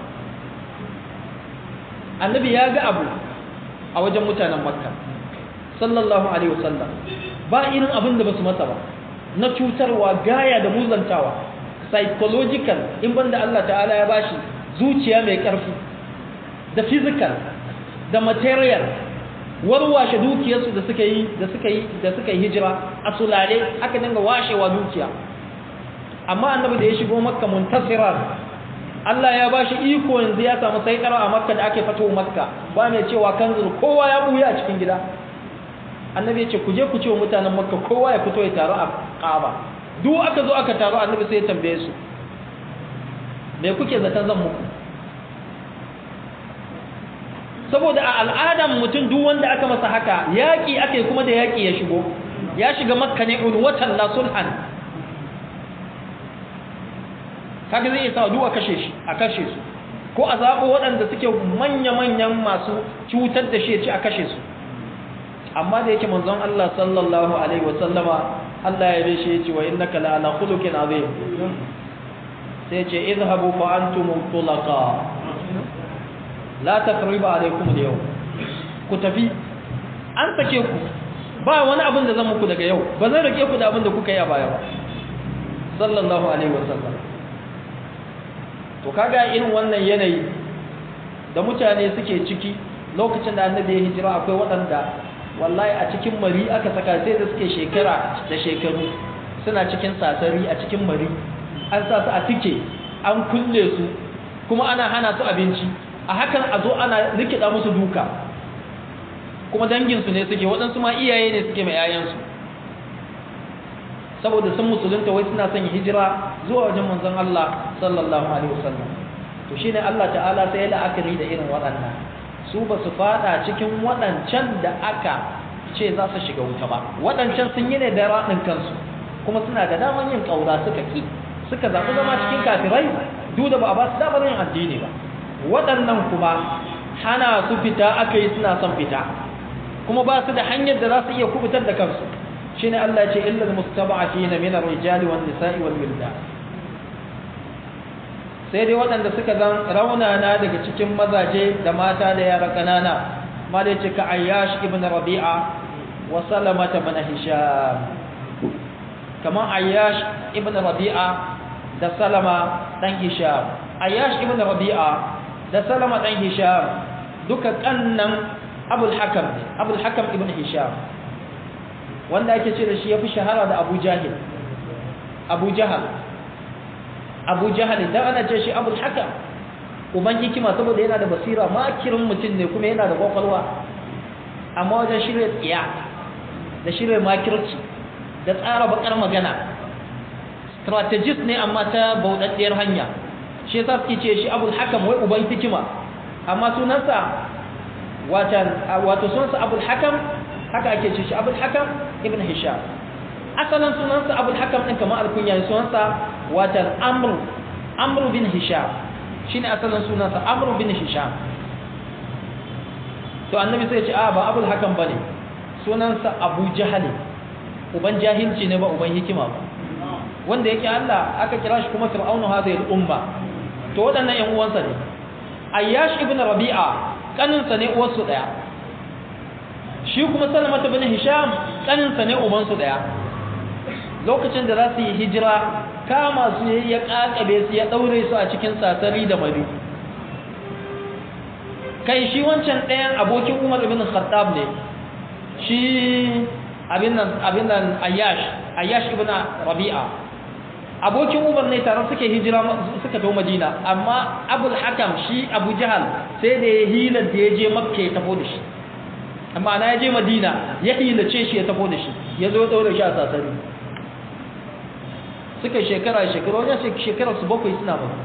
annabi ya ga abu a wajen mutanen makka sallallahu alaihi wasallam ba irin abin da basu masa ba na cutarwa gaya da muzantawa psychological in banda Allah ta'ala ya bashi zuciya mai ƙarfi da physical da material warwashe dukiyarsu da suka yi da suka yi da suka yi hijira a sulale aka dinga washewa dukiya amma annabi da ya shigo makka muntasiran Allah ya bashi iko yanzu ya samu saitara a makka da ake fito makka ba mai cewa kanzul kowa ya buya a cikin gida annabi ya ce ku je ku ce wa mutanen makka kowa ya fito ya taru a kaaba duk aka zo aka taru annabi sai ya tambaye su me kuke zaton zan muku saboda a al'adan mutum duk wanda aka masa haka yaƙi ake kuma da yaƙi ya shigo ya shiga makka ne ulwatan la sulhan kaga zai isa duk a kashe shi a kashe su ko a zaɓo waɗanda suke manya-manyan masu cutar da shi ya ci a kashe su amma da yake manzon Allah sallallahu alaihi wasallama Allah ya bai shi ya ce wa innaka la ala khuluqin azim sai ya ce izhabu fa antum tulaqa la taqriba alaikum al-yawm ku tafi an sake ku ba wani abin da zan muku daga yau ba zan rike ku da abin da kuka yi a baya ba sallallahu alaihi wasallam to kaga irin wannan yanayi da mutane suke ciki lokacin da annabi ya hijira akwai waɗanda wallahi a cikin mari aka saka sai da suke shekara da shekaru suna cikin sasari a cikin mari an sa su a tike an kulle su kuma ana hana su abinci a hakan a zo ana rikida musu duka kuma danginsu ne suke waɗansu ma iyaye ne suke mai 'ya'yansu saboda sun musulunta wai suna son hijira zuwa wajen manzon Allah sallallahu alaihi wasallam to shine Allah ta'ala sai ya la'akari da irin waɗannan su ba su fada cikin waɗancan da aka ce za su shiga wuta ba waɗancan sun yi ne da raɗin kansu kuma suna da daman yin ƙaura suka ki suka zaɓi zama cikin kafirai duk da ba a ba su damar yin addini ba waɗannan kuma hana su fita aka yi suna son fita kuma ba su da hanyar da za su iya kubutar da kansu shine Allah ce illal mustaba'afina min ar-rijali wan nisa'i wal wildan sai dai waɗanda suka zan raunana daga cikin mazaje da mata da yara kanana malai ce ka ayyash ibn rabi'a wa salamata ibn hisham kaman ayyash ibn rabi'a da salama dan hisham ayyash ibn rabi'a da salama dan hisham duka kannan abul hakam abul hakam ibn hisham wanda ake ce da shi ya fi shahara da abu jahil abu jahal abu jahal idan ana ce shi abul hakam uban hikima saboda yana da basira makirin mutum ne kuma yana da kwakwalwa amma wajen shirya tsiya da shirya makirci da tsara bakar magana strategist ne amma ta bauɗaɗɗiyar hanya shi yasa suke ce shi abul hakam wai uban hikima amma sunansa wato sunansa abul hakam haka ake ce shi abul hakam ibn hisham asalin sunansa abul hakam din kamar alkunya sunansa watan amr amr bin hisham shine asalin sunansa amr bin hisham to annabi sai ya ce a ba abul hakam bane sunansa abu jahali uban jahilci ne ba uban hikima ba wanda yake Allah aka kira shi kuma fir'aunu hadhihi al-umma to wadannan ƴan uwansa ne ayyash ibn rabi'a kaninsa ne uwarsu daya shi kuma salamata bin hisham kaninsa ne ubansu daya lokacin da za su yi hijira kama su ya kakabe su ya daure su a cikin sasari da mari kai shi wancan ɗayan abokin umar ibn khattab ne shi abin nan abin nan ayyash ayyash ibn rabi'a abokin umar ne tare suke hijira suka tafi madina amma abul hakam shi abu jahal sai da ya hilar da ya je makka ya tafi da shi amma na ya je madina ya hilace shi ya tafi da shi ya zo ɗaure shi a sasari suka shekara shekara wajen shekara su bakwai suna ba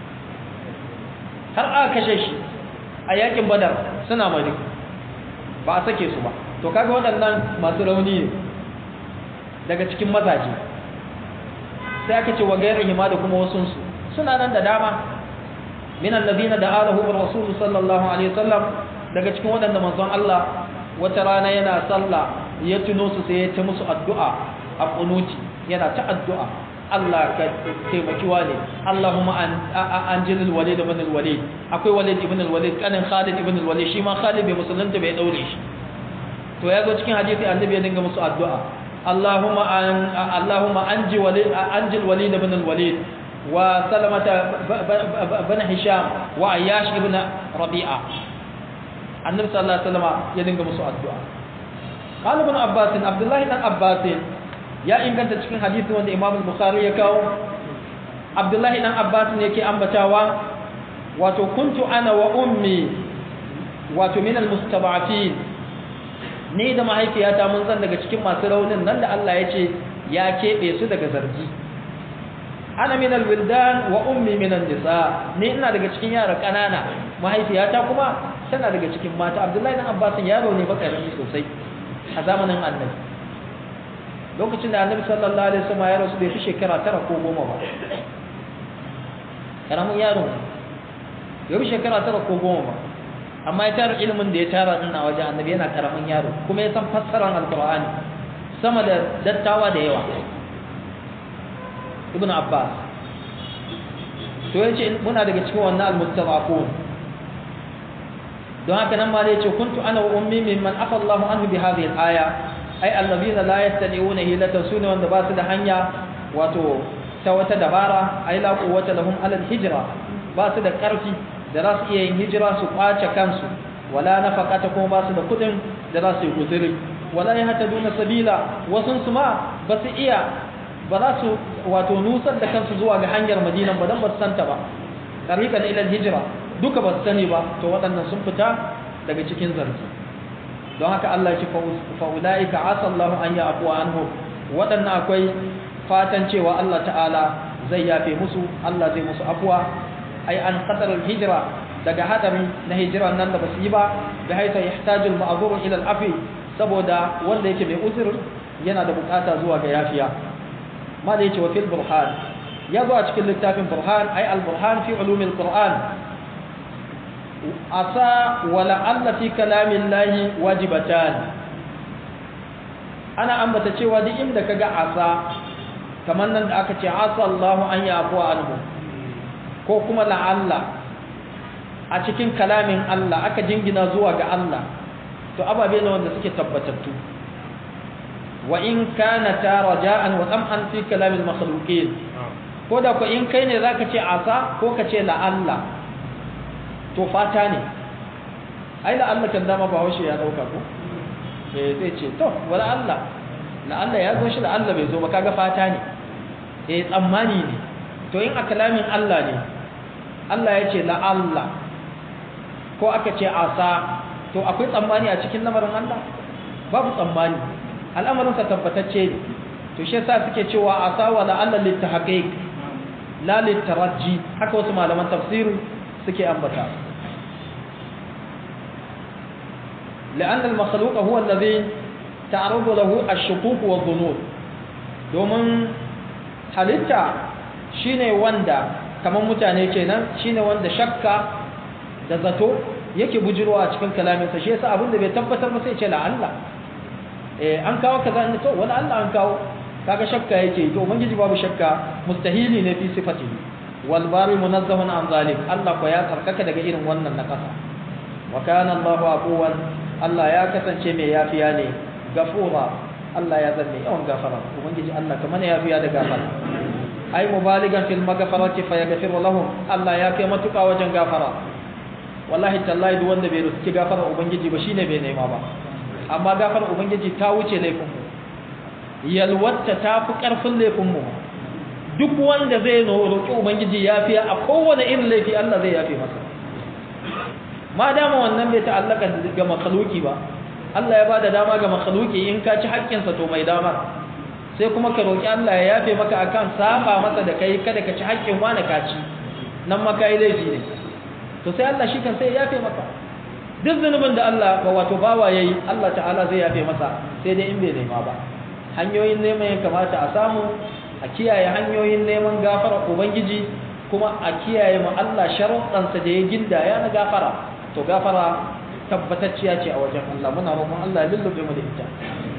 har aka kashe shi a yakin badar suna mari ba a sake su ba to kaga waɗannan masu rauni ne daga cikin mazaje sai aka ce wa gairin hima da kuma wasunsu suna nan da dama minan nabina da alahu wa rasulu sallallahu alaihi wasallam daga cikin waɗanda manzon Allah wata rana yana sallah ya tuno su sai ya ta musu addu'a a kunuti yana ta addu'a Allah ka taimaki wale Allahumma an jilil walid ibn al-walid akwai walid ibn al-walid kanin Khalid ibn al-walid shi ma Khalid bai musulunta bai daure shi to ya zo cikin hadisi annabi ya dinga musu addu'a Allahumma an Allahumma anji walid anjil walid ibn al-walid wa salamata bin hisham wa ayyash ibn rabi'a annabi sallallahu alaihi wasallam ya dinga musu addu'a qala ibn abbas abdullahi dan abbas ya inganta cikin hadisi wanda imam al-bukhari ya kawo abdullahi dan abbas ne yake ambatawa wato kuntu ana wa ummi wato min al-mustaba'atin ni da mahaifiyata mun zan daga cikin masu raunin nan da Allah ya ce ya keɓe su daga zargi ana min al-wildan wa ummi min an-nisa ni ina daga cikin yara kanana mahaifiyata kuma tana daga cikin mata abdullahi dan abbas yaro ne ba karami sosai a zamanin annabi lokacin da annabi sallallahu alaihi wasallam ya rasu bai fi shekara tara ko goma ba karamin yaro ya fi shekara tara ko goma ba amma ya tara ilimin da ya tara din a wajen annabi yana karamin yaro kuma ya san fassarar alqur'ani sama da dattawa da yawa ibnu abbas to yace muna daga cikin wannan almustadafun don haka nan ma da yace kuntu ana wa ummi mimman afa Allahu anhu bi hadhihi al-aya ai allazina la yastani'una hilatan sunu wanda ba su da hanya wato ta wata dabara ai la quwwata lahum ala al-hijra ba su da karfi da za su iya yin hijira su kwace kansu wala nafaqata kuma ba su da kudin da za su yi guzuri wala yahtaduna sabila wasun su ma ba su iya ba za su wato nusar da kansu zuwa ga hanyar Madina ba dan ba su santa ba tariqan ila al-hijra duka ba su sani ba to waɗannan sun fita daga cikin zargi don haka Allah ya ce fa'ula'ika asallahu an ya afuwa anhu waɗannan akwai fatan cewa Allah ta'ala zai yafe musu Allah zai musu afuwa ai an qadar hijira daga hadari na hijira nan da basu yi ba da haita yahtajul ma'zur ila al-afi saboda wanda yake mai uzur yana da bukata zuwa ga yafiya ma da yake wa fil burhan ya zo a cikin littafin burhan ai al-burhan fi ulumil qur'an asa wala alla fi kalamin lahi wajibatan ana ambata cewa duk inda kaga asa kamar nan da aka ce asa Allahu an yafu anhu ko kuma la'alla a cikin kalamin Allah aka jingina zuwa ga Allah to ababe ne wanda suke tabbatattu wa in kana ta raja'an wa tam'an fi kalamil makhluqin ko da ko in kai ne zaka ce asa ko ka ce la'alla to fata ne ai la Allah kan dama ba haushe ya dauka ko eh zai ce to wala Allah la Allah ya zo shi la Allah bai zo ba kaga fata ne eh tsammani ne to in a kalamin Allah ne Allah ya ce la Allah ko aka ce asa to akwai tsammani a cikin lamarin Allah babu tsammani al'amarin sa tabbatacce ne to shi yasa suke cewa asa wala Allah litahqiq la litarajji haka wasu malaman tafsiri suke ambata لأن المخلوق هو الذي تعرض له الشكوك والظنون domin halitta shine wanda kamar mutane kenan shine wanda shakka da zato yake bujirwa a cikin kalaminsa shi yasa abin da bai tabbatar ba sai ce la Allah eh an kawo kaza ne to wala Allah an kawo kaga shakka yake to ubangiji babu shakka mustahili ne fi sifatihi wal bari munazzahun an zalik Allah ko ya tsarkaka daga irin wannan na kasa wa kana Allahu afuwan Allah ya kasance mai yafiya ne gafura Allah ya zanne yawan gafara ubangiji Allah kamar yafiya da gafara ai mubaligan fil maghfirati fa yaghfiru lahum Allah ya kai matuka wajen gafara wallahi tallahi duk wanda bai ruski gafara ubangiji ba shine bai nema ba amma gafara ubangiji ta wuce laifin mu yalwatta ta fi karfin laifin mu duk wanda zai roƙi ubangiji yafiya a kowane irin laifi Allah zai yafe masa ma dama wannan bai ta'allaka ga makhluki ba Allah ya bada dama ga makhluki in ka ci haƙƙinsa to mai dama sai kuma ka roki Allah ya yafe maka akan saba masa da kai kada ka ci haƙƙin wani ka ci nan ma kai laifi ne to sai Allah shi kan sai ya yafe maka duk zunubin da Allah ba wato bawa yayi Allah ta'ala zai yafe masa sai dai in bai nema ba hanyoyin neman ya kamata a samu a kiyaye hanyoyin neman gafara ubangiji kuma a kiyaye mu Allah sharuɗansa da ya gindaya na gafara to gafara tabbatacciya ce a wajen Allah muna roƙon Allah ya lullube mu da ita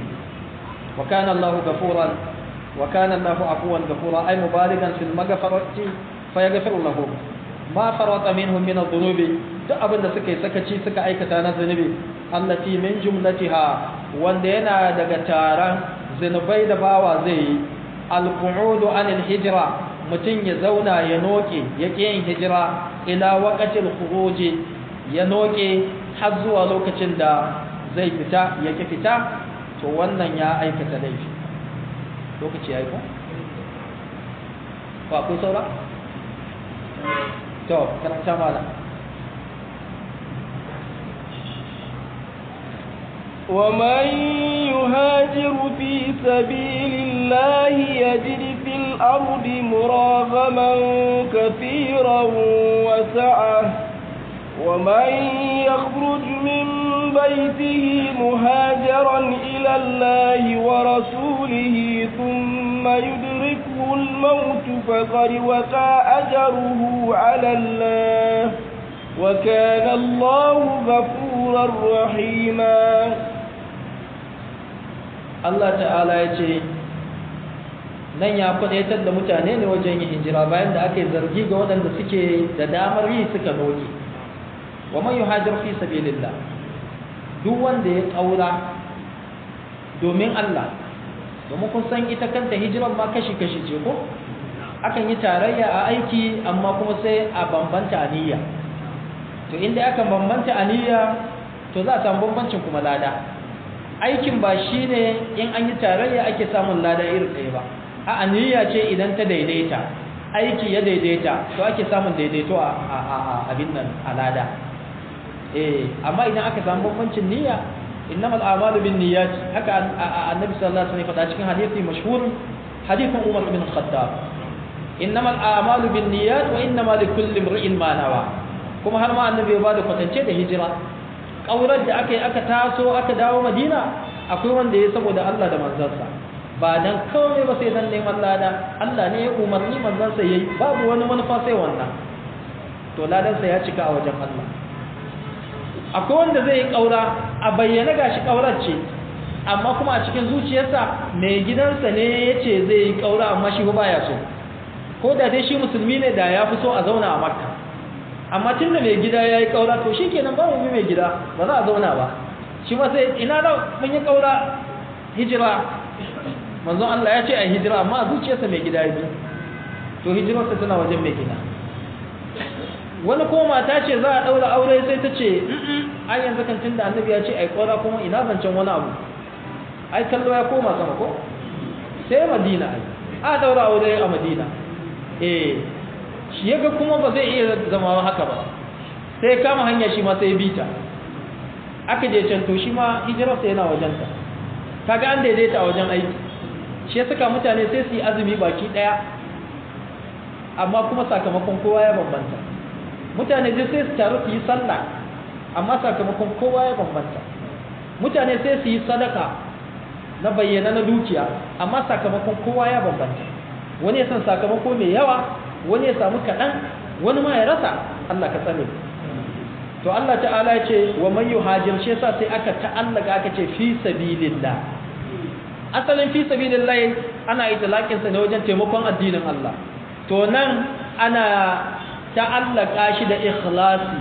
wa kana Allah ghafuran wa kana Allah afuwan ghafura ay mubaligan fil maghfirati fa yaghfiru lahum ma farata minhum min adh-dhunubi duk abin da suka yi sakaci suka aikata na zunubi allati min jumlatiha wanda yana daga taron zunubai da bawa zai yi al-qu'udu anil hijra mutum ya zauna ya noke ya yin hijira ila waqatil khuruji ya noke har zuwa lokacin da zai fita yake fita to wannan ya aikata laifi lokaci ya yi ko? ba akwai saura? to karanta mala ومن يهاجر في سبيل الله يجد في الأرض مراغما كثيرا وسعة ومن يخرج من بيته مهاجرا إلى الله ورسوله ثم يدركه الموت فقد وقع أجره على الله وكان الله غفورا رحيما Allah ta'ala ya ce nan ya kwadaitar da mutane ne wajen yin hijira bayan da aka yi zargi ga waɗanda suke da damar yi suka noke wa man yuhajir fi sabilillah duk wanda ya ƙaura domin Allah domin kun san ita kanta hijiran ma kashi-kashi ce ko akan yi tarayya a aiki amma kuma sai a bambanta niyya to inda aka bambanta niyya to za a samu bambancin kuma lada aikin ba shi ne in an yi tarayya ake samun lada irin ɗaya ba a niyya ce idan ta daidaita aiki ya daidaita to ake samun daidaito a abin nan a lada eh amma idan aka samu bambancin niyya innamal a'malu bin niyyat haka annabi sallallahu alaihi wasallam faɗa cikin hadisi mashhur hadisin Umar bin Khattab innamal a'malu bin niyyat wa innamal likulli imrin ma nawa kuma har ma annabi ya bada kwatance da hijira kaurar da aka yi aka taso aka dawo Madina akwai wanda ya saboda Allah da manzansa ba dan kawai ba sai dan neman lada Allah ne ya umarni manzansa yayi babu wani manufa sai wannan to ladansa ya cika a wajen Allah akwai wanda zai yi ƙaura a bayyana gashi ƙaurar ce amma kuma a cikin zuciyarsa mai gidansa ne ya ce zai yi ƙaura amma shi ba ya so ko da dai shi musulmi ne da ya fi so a zauna a makka amma tun da mai gida ya yi ƙaura to shi kenan ba mu bi mai gida ba za a zauna ba shi ma sai ina da mun yi ƙaura hijira manzon Allah ya ce a hijira amma a zuciyarsa mai gida ya bi to hijirarsa tana wajen mai gida wani ko mata ce za a daura aure sai ta ce ai yanzu kan tunda annabi ya ce ai kora kuma ina zancen wani abu ai kallo ya koma sama ko sai madina ai a daura aure a madina eh shi yaga kuma ba zai iya zama haka ba sai kama hanya shi ma sai bita aka je can to shi ma hijirarsa yana wajenta kaga an daidaita a wajen aiki shi ya saka mutane sai su yi azumi baki daya amma kuma sakamakon kowa ya bambanta mutane sai sai su taru su yi sallah amma sakamakon kowa ya bambanta mutane sai su yi sadaka na bayyana na dukiya amma sakamakon kowa ya bambanta wani ya san sakamako mai yawa wani ya samu kaɗan wani ma ya rasa Allah ka tsare to Allah ta'ala ya ce wa man yuhajir shi yasa sai aka ta'allaka aka ce fi sabilillah asalin fi sabilillah ana itlaqin sa ne wajen taimakon addinin Allah to nan ana ta'allaka shi da ikhlasi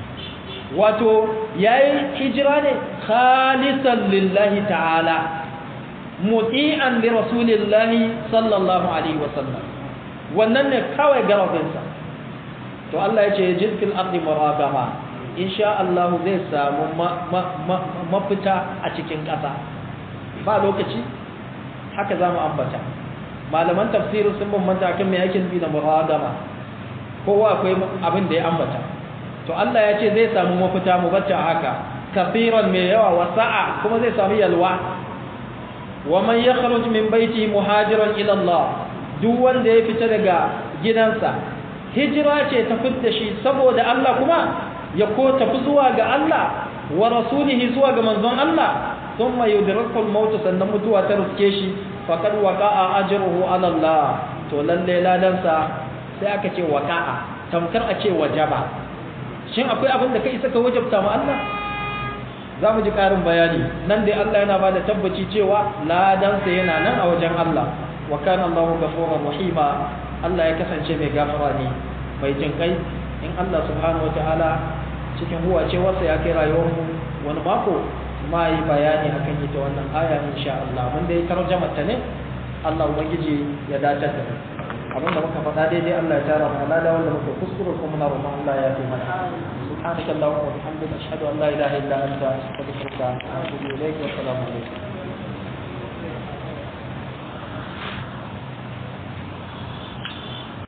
wato yayi hijira ne khalisan lillahi ta'ala muti'an li rasulillahi sallallahu alaihi wasallam wannan ne kawai garabinsa to Allah ya ce yajid fil ardi muragama insha Allah zai samu mafita a cikin ƙasa ba lokaci haka za mu ambata malaman tafsirin sun bambanta kan mai aikin bi da muragama kowa akwai abin da ya ambata to Allah ya ce zai samu mafita mu bacci haka kafiran mai yawa wasa'a kuma zai samu yalwa wa man yakhruj min baiti muhajiran ila Allah duk wanda ya fita daga gidansa hijira ce ta fitta shi saboda Allah kuma ya ko tafi zuwa ga Allah wa rasulihi zuwa ga manzon Allah thumma yudrikul maut sannan mutuwa ta riske shi faqad waqa'a ajruhu ala Allah to lalle ladansa sai aka ce waqa'a tamkar a ce wajaba shin akwai abin da kai isa ka wajabta ma Allah za mu ji ƙarin bayani nan dai Allah yana ba da tabbaci cewa ladansa yana nan a wajen Allah wa kana Allahu ghafurur rahima Allah ya kasance mai gafara ne mai jin kai in Allah subhanahu wataala cikin huwa ce wasa ya kai rayuwar mu wani mako ma yi bayani akan ita wannan aya insha Allah mun dai tarjama ta ne Allah ubangiji ya dace da abin da muka faɗa daidai Allah ya tara mu alada wanda muka kuskure kuma na roƙon Allah ya fi mana subhanaka allahumma wa bihamdika ashhadu an la ilaha illa anta astaghfiruka wa atubu ilayk wa assalamu alaikum